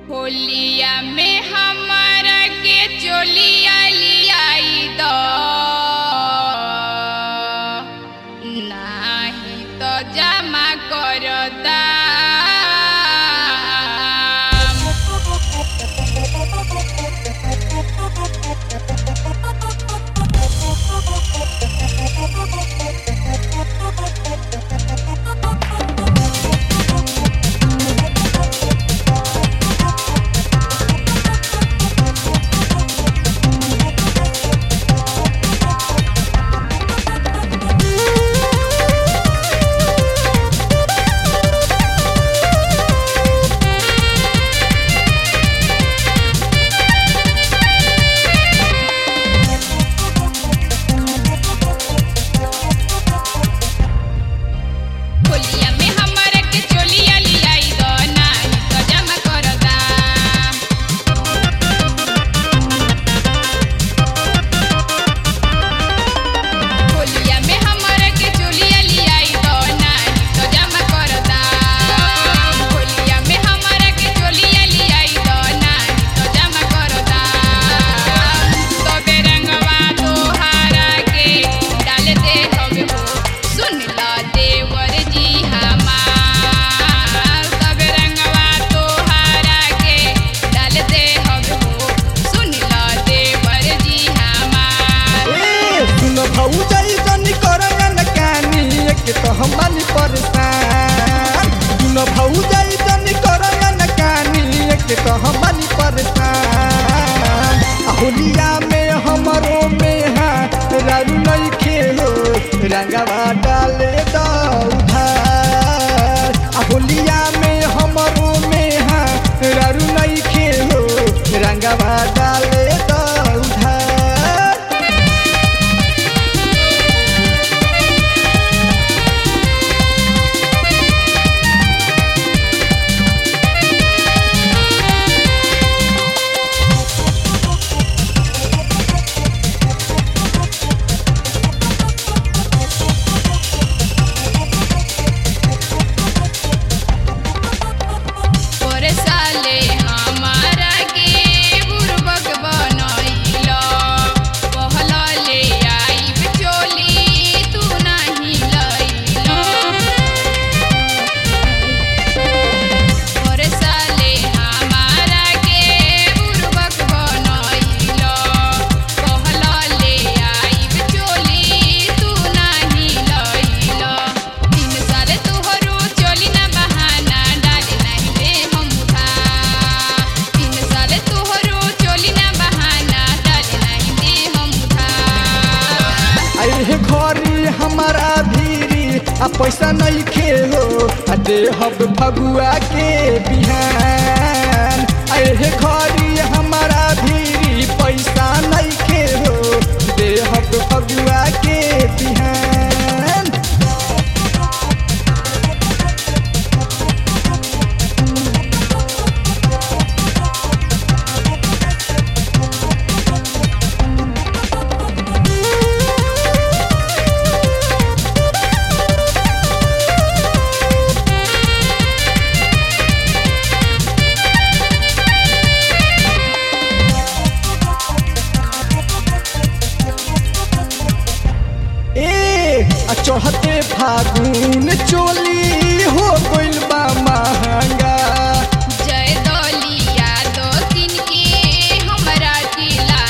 होलिया में हमारा के चोलिया लियाई दो नाही तो जमा करता होलिया में हमारा के चोलिया लियाई दो नाही तो जमा करता होलिया में हमारा के चोलिया लियाई दो नाही तो जमा करता होलिया में हमारा के चोलिया लियाई दो नाही तो जमा करता तो बेरंगवा तोहारा के डाल दे हवे हो सुन ला देवर जी हमार सब रंगवा तोहारा के डाल दे हवे हो सुन ला देवर जी हमार ए सुन भौजाई जनी करया न कानी एक तो हम बानी परेशान सुन भौजाई जनी करया न कानी एक तो हम बानी परेशान आ होलिया में हमरो में हा रारू नहीं खेलो रंगवा डाले दो उधार आ होलिया में हमरो में हा रारू नहीं खेलो रंगवा डाले दो उधार पर साले हमारा के बुरबक बनैलो कहला ले आइब चोली तू नाही लैलो पर साले हमारा के बुरबक बनैलो कहला ले आइब चोली तू नाही लैलो तीन साल तोहरो चोली ना बहाना डाले नहीं दे हम उधार तीन साल तोहरो चोली ना बहाना डाले नहीं दे हम उधार अरे घरी हमारा भीरी आ पैसा नहीं खेलो आ दे हब फगुआ के बिहान अरे घरी हमारा भीरी पैसा नहीं खेलो दे हब फगुआ के बिहान ए आ चढ़ते फागुन चोली हो गइल बा महंगा जय दलिया दो दिन के हमरा जिला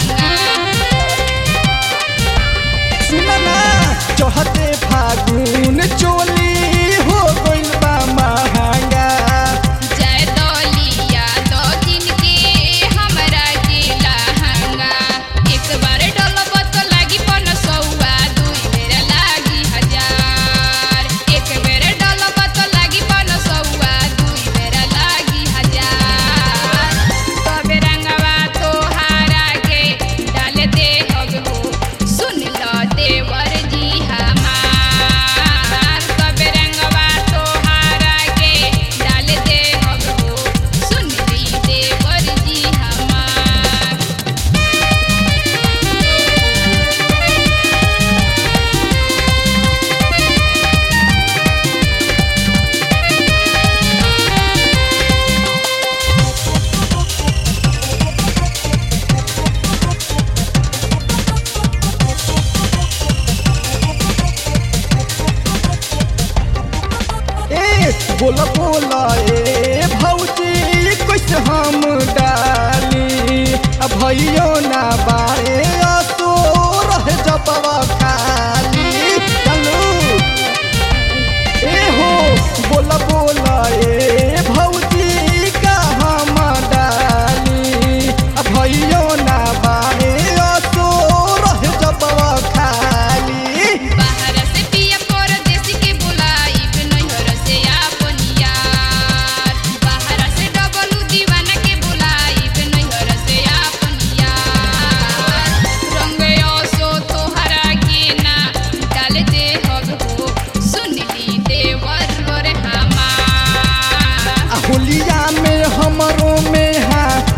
सुनना चढ़ते फागुन चोली हो गइल बा महंगा जय दलिया दो दिन के हमरा जिला एक बार डलब तो लागी पन सौआ दुई बेर लागी हजार एक बेर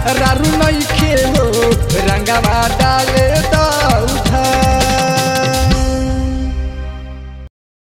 रारू नहीं खेलो रंगवा डाले द